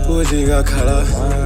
uzikakhala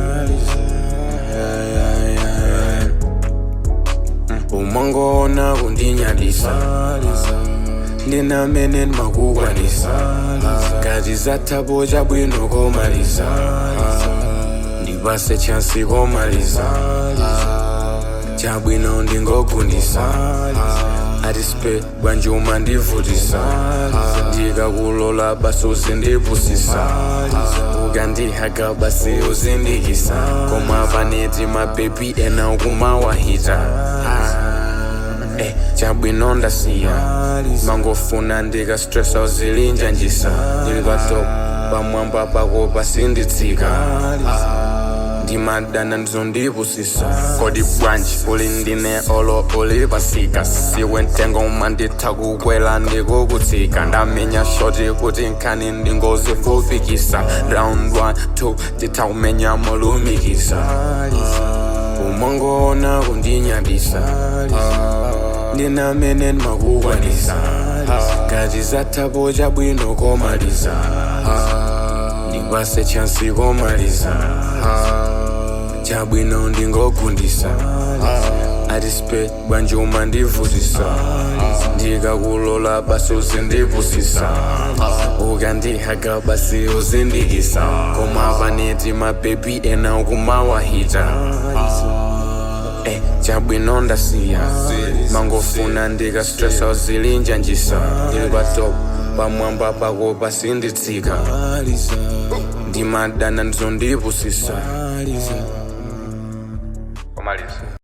umangona kundinyadisa ndinamene ndimakukwanisa ngati zathabo chabwino komaliza ndipase chansi komaliza chabwino ndingogundisa atispe bwanjuma ndivutisa ndikakulola basi uzindipusisa ukandihaga basi uzindikisa koma paneti mabebi ena ukumawahita Eh, chabwino ndasiya mangofuna ndikastresa uzilinja njisa ndili patop pamwamba pako pasinditsika ndimadana ndizondipusisa kodi bwanji uli ndine olo uli pasika siwe mtengo uma nditha kukwela ndikukutsika ndamenya shoti kuti nkhani ndingozifufikisa round 1 2 nditha kumenya molumikisa umangona kundinyadisa ndinamene ndimakukwanisa ngati zathabo chabwino komaliza ndipase chansi komaliza chabwino ndingogundisa atispe bwanjuma ndivutisa ndikakulola basi uzindipusisa ukandihaga basi uzindikisa koma paneti mabebi ena ukumawahita Eh, chabwino ndasiya mangofuna ndikastresa uzilinja njisa ndili patop pamwamba pako pasinditsika ndimadana ndizondipusisa komaliza